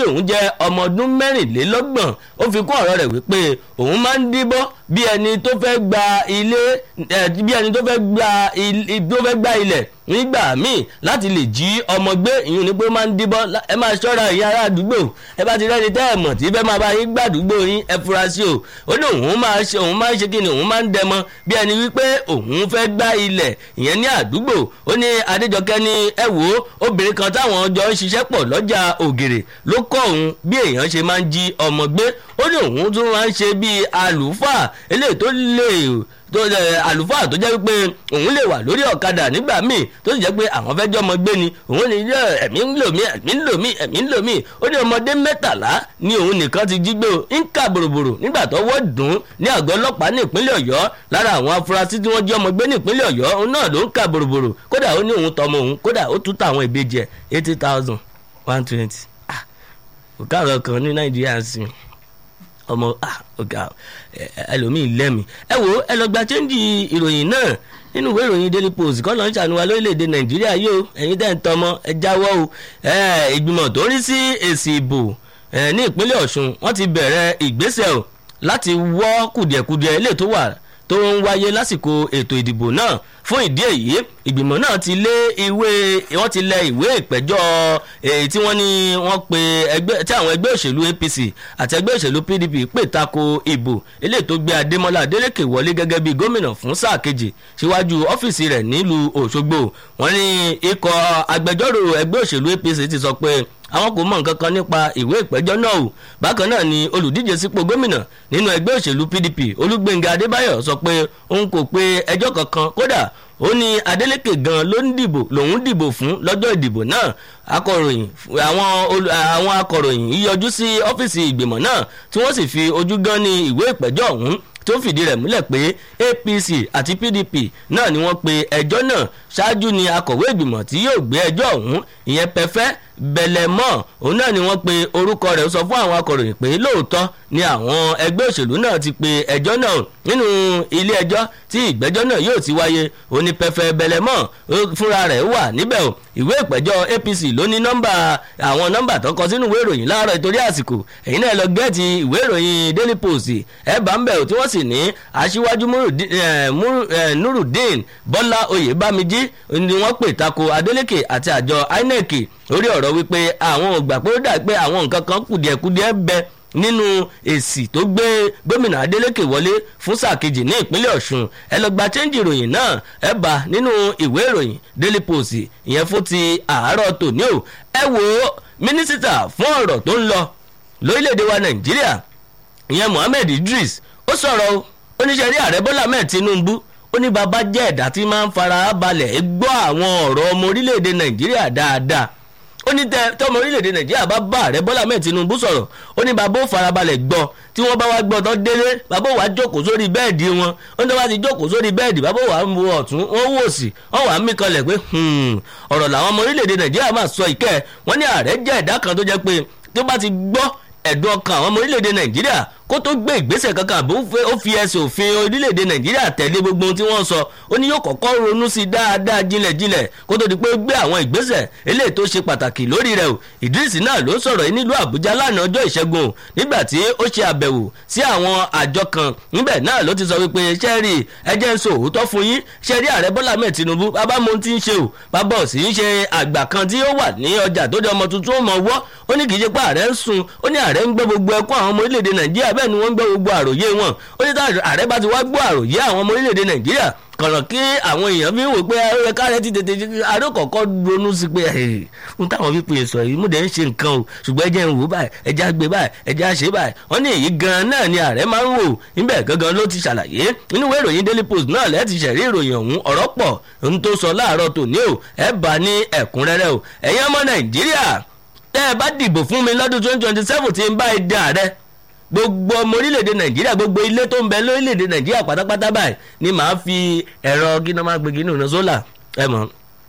òun jẹ́ ọmọ ọdún mẹ́rìnlélọ́gbọ̀n ó fi kún ọ̀rọ̀ rẹ̀ wípé òun máa ń díbọ́ bí ẹni tó fẹ́ gba ilé bí ẹni tó fẹ́ gba tó fẹ́ gba ilẹ̀ nígbà míì láti lè jí ọmọ gbé ìyún ni pé ó máa ń díbọ́ ẹ máa ṣọ́ra ìyá ará àdúgbò ẹ bá ti rẹ́ni tẹ́ ẹ̀ mọ̀ tí fẹ́ máa bá yín gbàdúgbò yín ẹ fura sí o ó ní òun máa ṣe òun máa ń ṣe kí ni òun máa ń dẹmọ bí ẹni wípé òun fẹ́ gbá ilẹ̀ ìyẹn ní àdúgbò ó ní adéjọkẹ́ ní ẹ wò ó obìnrin kan táwọn jọ ń ṣiṣẹ́ pọ̀ lọ́jà ògèrè ló kọ́ òun bí èèyàn ṣe máa ń jí ọmọ gbé ó ní òun tún máa ń ṣe bíi àlùfáà eléyìí tó lè tó àlùfáà tó jẹ́ wípé òun lè wà lórí ọ̀kadà nígbà míì tó sì jẹ́ pé àwọn fẹ́ jẹ́ ọmọ gbé ni òun ní ẹ̀mí ń lò mí ẹ̀mí ń lò mí ẹ̀mí ń lò mí ó ní ọmọdé mẹ́tàlá ni òun nìkan ti jí gbé o ń kà bòròbòrò nígbà tó wọ́ dùn ní àgọ́ ọlọ́pàá ní ìpínlẹ̀ ọ̀yọ́ lára àwọn afurasí tí wọ́n jí ọmọ gbé ní ìpínlẹ̀ ọ̀yọ́ òun náà ló ń kà bòròbòrò kódà ó ní òun tọmọ òun kódà ó tún tàwọn ìbejì ẹ̀ eighty thousand one twenty òkà àrọ̀ kan ní nàìjíríà ń sìn ọmọ ọgá ẹlòmíì lẹ́mìí ẹ wo ẹ lọ gba chẹ́ńjì ìròyìn náà nínú ìwé ìròyìn daily post kọ́ ló ń ṣàánúwa lórílẹ̀‐èdè nàìjíríà yìí o ẹ̀yin tẹ́ ń tọmọ ẹ jáwọ́ o ìgbìmọ̀ tó ń rí sí èsì ìbò ní ìpínlẹ̀ ọ̀ṣun wọ́n ti bẹ̀rẹ̀ ìgbésẹ̀ o láti wọ́ kùdìẹ̀kudiẹ ilé tó wà tó ń wáyé lásìkò ètò ìdìbò náà fún ìdí èyí ìgbìmọ̀ náà ti lé ìwé wọ́n ti lẹ ìwé ìpẹ́jọ́ èyí tí wọ́n ní wọ́n pe ẹgbẹ́ tí àwọn ẹgbẹ́ òṣèlú apc àti ẹgbẹ́ òṣèlú pdp pè tako ìbò eléyìí tó gbé adémọlá adélèké wọlé gẹ́gẹ́ bí gómìnà fún sáà kejì síwájú ọ́fíìsì rẹ̀ nílùú òṣogbo wọ́n ní ikọ̀ agbẹjọ́rò ẹgbẹ́ òṣèlú apc ti sọ pé àwọn kò mọ nǹkan kan nípa ìwé ìpẹ́jọ́ náà o bákan náà ni olùdíje sípò gómìnà nínú ẹgbẹ́ òṣèlú pdp olúgbénga adébáyọ̀ sọ pé òun kò pe ẹjọ́ kankan kódà ó ní adeleke gan ló ń dìbò lòun dìbò fún lọ́jọ́ ìdìbò náà akọ̀ròyìn àwọn àwọn akọ̀ròyìn yíyọjú sí ọ́fíìsì ìgbìmọ̀ náà tí wọ́n sì fi ojú gan ní ìwé ìpẹ́jọ́ ọ̀hún tó fìdí rẹ̀ múlẹ̀ pé apc àti pdp náà ni wọ́n pe ẹjọ́ náà ṣáájú ni akọ̀wé ìgbìmọ̀ tí yóò gbé ẹjọ́ ọ̀hún ìyẹn pẹfẹ́ bẹlẹmọ òun náà ni wọ́n pe orúkọ rẹ̀ sọ fún àwọn akọ̀ròyìn pé lóòótọ́ ni àwọn ẹgbẹ́ òṣèlú náà ti pe ẹjọ́ náà nínú ilé ẹjọ́ tí ìgbẹ́jọ́ náà yóò ti wáyé òní pẹfẹ bẹlẹmọ fúnra rẹ̀ wà níbẹ̀ o ìwé ìpẹ́jọ́ apc ló ní nọ́mbà àwọn nọ́mbà tó kọ sínú ìwé ìròyìn láàárọ̀ ìtorí àsìkò ẹ̀yin náà lọ gẹ́ẹ̀tì ìwé ìròyìn daily post ẹ̀ bá ń bẹ̀ ò tí wọ́n sì ní aṣíwájú nurudeen bọ́lá oyèbámijí ni wọ́n pè tako adeleke àti àjọ inec lórí ọ̀rọ̀ wípé àwọn ò gbà pé ó dà pé àwọn nǹkan kan kùdìẹ̀kudiẹ bẹ nínú èsì tó gbé gómìnà adeleke wọlé fún sáà kejì ní ìpínlẹ̀ ọ̀ṣun ẹ lọ gba chẹ́ńjì ìròyìn náà ẹ bá nínú ìwé ìròyìn daily post ìyẹn fún ti àárọ̀ tòní o ẹ wo mínísítà fún ọ̀rọ̀ tó ń lọ lórílẹ̀‐èdè wa nàìjíríà ìyẹn mohammed idris ó sọ̀rọ̀ oníṣẹ́ rí ààrẹ bọ́lá mẹ́ẹ̀ tinubu ó ní bàbá jẹ́ ẹ̀dá tí máa ń fara balẹ̀ gbọ́ àwọn ọ̀rọ̀ ọmọ orílẹ̀‐èdè nàìjíríà dáadáa ó ní tẹ tọmọ orílẹ̀‐èdè nàìjíríà bá bá ààrẹ bọ́lá mẹ́ẹ̀ tinubu sọ̀rọ̀ ó ní bàbá ó farabalẹ̀ gbọ́ tí wọ́n bá wá gbọ́ tán délé bàbá ó wá jókòó sórí bẹ́ẹ̀dì wọn ó ní wọ́n ti jókòó sórí bẹ́ẹ̀dì bàbá ó wà ń wo ọ̀tún wọ́n wò sí wọ́n wà ń mí kanlẹ̀ pé ọ̀rọ̀ làwọn ọmọ orílẹ̀‐èdè nàìjíríà máa sọ ìkẹ́ wọ́n ní ààrẹ jẹ́ ẹ̀dá kan tó jẹ́ pé tó bá ti gbọ́ ẹ̀dùn ọkàn àwọn ọmọ orílẹ̀‐èdè nàìjíríà kó tó gbé ìgbésẹ̀ kankan àbò ó fi ẹsẹ̀ òfin orílẹ̀‐èdè nàìjíríà tẹ̀lé gbogbo ohun tí wọ́n sọ ó ní yóò kọ́kọ́ ronú sí dáadáa jinlẹ̀jinlẹ̀ kó tó di pé gbé àwọn ìgbésẹ̀ eléyìí tó ṣe pàtàkì lórí rẹ̀ o ìdírísì náà ló sọ̀rọ̀ yìí nílùú àbújá lánàá ọjọ́ ìṣẹ́gun o nígbà tí ó ṣe àbẹ̀wò sí àwọn àjọ kan níbẹ̀ náà ló ti sọ wípé ṣẹ́ẹ̀rì ẹjẹ́ ń so òótọ́ fún yín ṣẹ́ẹ̀rì ààrẹ bọ́lá mẹ́ẹ̀ tinubu bàbá mo ti ń ṣe o bàbá ò sì ń ṣe àgbà kan tí ó wà ní ọjà tó di ọmọ tuntun ó mọ̀ wọ́ ó ní kì í ṣe pé ààrẹ ń sun ó ní ààrẹ ń gbọ́ gbogbo ẹkún àwọn ọmọ orílẹ̀-èdè nàìjíríà bẹ́ẹ̀ ni wọ́n ń gbọ́ gbogbo àròyé wọn ó ní tá ààrẹ bá ti wá gbọ́ àròyé àwọn ọmọ orílẹ̀-èdè nàìjíríà kọ̀nà kí àwọn èèyàn fi ń wò pé ẹ káàrẹ́ ti tètè àárẹ̀ kọ̀ọ̀kọ́ ronú sí pé ń táwọn fífi sọ yìí múdẹ̀ ń ṣe nǹkan o ṣùgbọ́n ẹjẹ́ ń wò báyìí ẹjẹ́ àgbẹ̀ báyìí ẹjẹ́ àṣẹ báyìí wọ́n ní èyí gan-an náà ni ààrẹ máa ń wò níbẹ̀ gangan ló ti ṣàlàyé nínú ìwé ìròyìn daily post náà lẹ́ẹ̀ ti ṣẹ̀rí ìròyìn ọ̀hún ọ̀rọ̀ pọ̀ ń tó sọ láàárọ̀ tòní o ẹ bá ní ẹ̀kúnrẹ́rẹ́ o ẹ̀yin ọmọ nàìjíríà tẹ́ ẹ bá dìbò fún mi lọ́dún twenty twenty seven tí ń bá ẹ dà rẹ gbogbo ọmọ orílẹ̀-èdè nàìjíríà gbogbo ilé tó ń bẹ lórílẹ̀-èdè nàìjíríà pátápátá báyìí ni màá fi ẹ̀rọ gíná máa gbégi nínú sólà ẹ mọ̀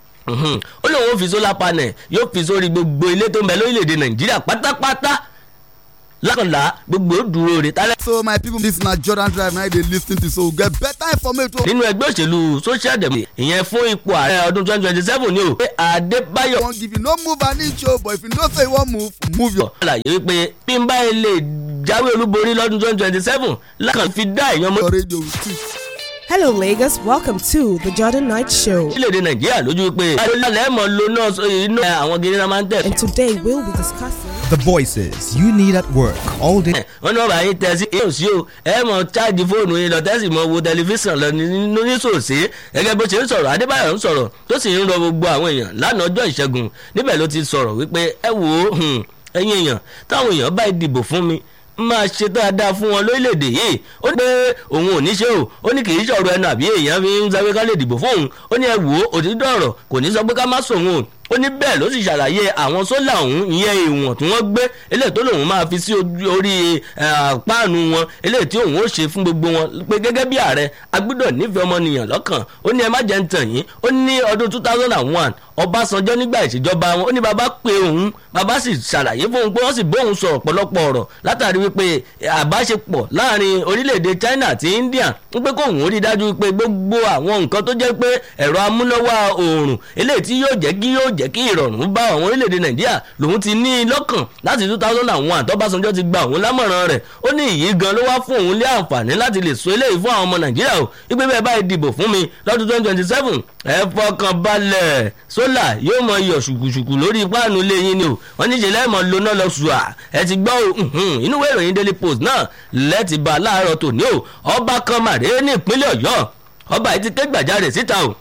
ó lóun ó fi sólà panel yóò fi sórí gbogbo ilé tó ń bẹ lórílẹ̀-èdè nàìjíríà pátápátá lákànlá gbogbo dúró re tálẹ́. so my people this na jordan drive na i dey lis ten to so we get better information. nínú ẹgbẹ́ òṣèlú social democracy ìyẹn fún ipò ààrẹ ọdún twenty twenty seven ni o pé adébáyọ̀ wan give you no move an inch o but if you know say you wan move move your. àlàyé wípé bí n bá lè jáwé olúborí lọ́dún twenty twenty seven lákàn fi dá èèyàn mọ́ your radio with it. Hello, Lagos. Welcome to the Jordan Night Show. orílẹ̀-èdè nàìjíríà lójú pé adélálẹ̀ mọ̀ ló náà sọ iná àwọn gidi náà máa ń tẹ̀. And today we'll be discussing. The voices you need at work all day. wọ́n ní wọ́n bá yín tẹ sí èyí ò sí o ẹ mọ̀ cháàjì fóònù yín lọ tẹ́sí mọ́ wo tẹlifíṣàn lọ nínú nísòsí gẹ́gẹ́ bó ṣe ń sọ̀rọ̀ adébáyọ̀ ń sọ̀rọ̀ tó sì ń rọ gbogbo àwọn èèyàn lánàá ọjọ́ ìṣẹ́gun níbẹ̀ ló ti sọ̀rọ̀ wípé ẹ wò ó hmm, ẹ̀yin èèyàn táwọn èèyàn bá dìbò fún mi máa ṣe dáadáa fún wọn lórílẹ̀‐èdè yìí ó ní pé òun ò ní ṣe o ó ní kì í ṣọ̀rọ̀ ẹnu àbí èèyàn fi ń sáré ká lè dìbò fún òun ó ní ẹ wò ó òtítọ́ ọ̀rọ̀ kò ní sọ pé ká má sòun o ó ní bẹ́ẹ̀ ló sì ṣàlàyé àwọn sólà ọ̀hún ìyẹn ìwọ̀n tí wọ́n gbé eléyìí tó lòun máa fi sí ojú- orí eh, páànù wọn eléyìí tí òun ó ṣe fún gbogbo wọn pé gẹ́gẹ́ bí ààrẹ agbọ́dọ̀ nífẹ̀ẹ́ ọmọnìyàn lọ́kàn ó ní ẹ má jẹ́ ń tàn yín ó ní ọdún two thousand and one ọbásanjọ́ nígbà ìṣèjọba wọn ó ní bàbá pé òun bàbá sì ṣàlàyé fóun pé wọ́n sì bóun sọ ọ̀pọ̀lọpọ̀ ọ̀rọ̀ látàrí wípé àbáṣepọ̀ láàrin orílẹ̀-èdè china àti india ń pé kóun rí dájú pé gbogbo àwọn nǹkan tó jẹ́ pé ẹ̀rọ amúnáwá oòrùn eléyìí tí yóò jẹ́ kí yóò jẹ́ kí ìrọ̀rùn bá àwọn orílẹ̀-èdè nàìjíríà lòun ti ní i lọ́kàn láti two thousand and one tọ́básanjọ́ ti gba òun lámọ̀ràn rẹ̀ ó ní ìyí gan ló wá fún òun lé àǹfààní láti lè so eléyìí fún àwọn ọmọ nàìjíríà o wípé bẹ́ẹ̀ báyìí dìbò fún mi lọ́dún twenty twenty seven ẹ fọkàn balẹ̀ sólà yóò mọ iyọ̀ ṣùkùṣùkù lórí páànù ilé yín ni o wọ́n ní ìṣẹ̀lẹ̀ mọ̀ lóná lọ ṣùà ẹ ti gbọ́ o mhm, inú ìwé ìròyìn daily post náà lẹ́ẹ̀tì bá láàárọ̀ tòní o ọba kan màdé ní ìpínlẹ̀ ọ̀yọ́ ọba yìí ti ké gbàjarè síta o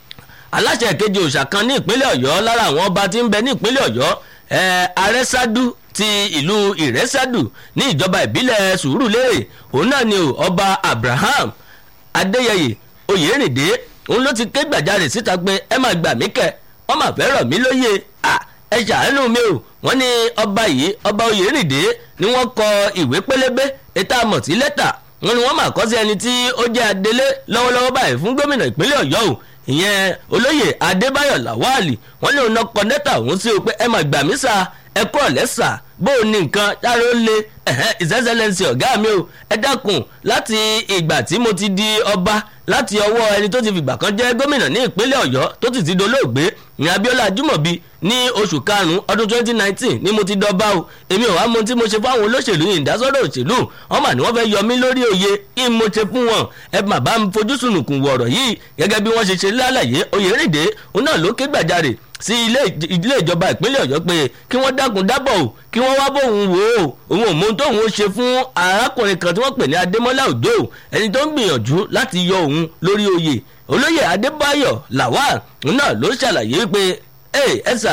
aláṣẹ ìkejì òòṣà kan ní ìpínlẹ̀ ọ̀yọ́ lára àwọn ọba tí ń bẹ ní ìpínlẹ̀ ọ̀yọ́ ẹ̀ arẹ́sádú ti ìlú ìrẹ́sádù ní ìjọba ìbílẹ̀ sùúrùlérè òun náà ni o ọba abraham adéyẹyè oyèrìndé òun ló ti ké gbàjarè síta pé ẹ máa gbà mí kẹ wọ́n máa fẹ́ rọ̀ mí lóye à ẹ ṣàánú mi o wọ́n ní ọba yìí ọba oyèrìndé ni wọ́n kọ ìwé pélébé ètò àmọ̀ sí lẹ́tà wọ́n ní wọ́n máa kọ́ sí ẹni tí ó jẹ́ adelé lọ́wọ́lọ́wọ́ báyìí fún gómìnà ìpínlẹ̀ ọ̀yọ́ o ìyẹn olóyè adébáyọ̀ làwálì wọ́n ní òun náà kọ lẹ́tà òun sí o pé ẹ máa gbà mí sá ẹ kọ́ ọ̀lẹ́sà bó o ní nǹkan yára ó le ìsẹ́sẹ́lẹ́sì ọ̀gá mi o ẹ dákun láti ìgbà tí mo ti di ọba láti ọwọ́ ẹni tó ti fìgbà kan jẹ́ gómìnà ní ìpínlẹ̀ ọ̀yọ́ tó sì ti dolóògbé ní abiola ajumobi ní oṣù karùn-ún ọdún twenty nineteen ni mo ti dọba o èmi ò wá mọ tí mo ṣe fáwọn olóṣèlú yìí ìdásọ́rọ̀ òṣèlú wọn mà ní wọ́n fẹ́ yọ mí lórí oyè kí n mo ṣe fún wọn ẹ mà bá ń fojú sunùkùn wọ̀rọ̀ yìí gẹ́gẹ́ bí wọ́n ṣe ṣe lálàyé oyèrèdè òun náà ló ké gbàjarè sí ilé ilé ìjọba ìpínlẹ̀ ọ̀yọ́ pé kí wọ́n dákun dábọ̀ o kí wọ́n wá bóun wò ó òun ò mọ ohun tóun ó ṣe fún arákùnrin kan tí wọ́n pè ní adémọ́lá òjò ẹni tó ń gbìyànjú láti yọ òun lórí oyè olóyè adébáyọ̀ lawal náà ló ṣàlàyé pé ẹsà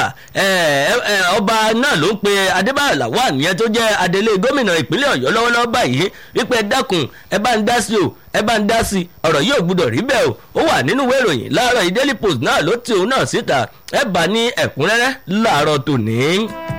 ọba náà ló ń pe adébáyọ̀ lawal yẹn tó jẹ́ adelé gómìnà ìpínlẹ̀ ọ̀yọ́ lọ́wọ́lọ́wọ́ báyìí wípé ẹ dákun ẹ bá ń dá sí o ẹ bá ń dá sí ọ̀rọ̀ yìí ò gbúdọ̀ rí bẹ́ẹ̀ o ó wà nínú ìwé ìròyìn láàárọ̀ yìí daily post náà ló ti òun náà síta ẹ bá ní ẹ̀kúnrẹ́rẹ́ láàárọ̀ tòní.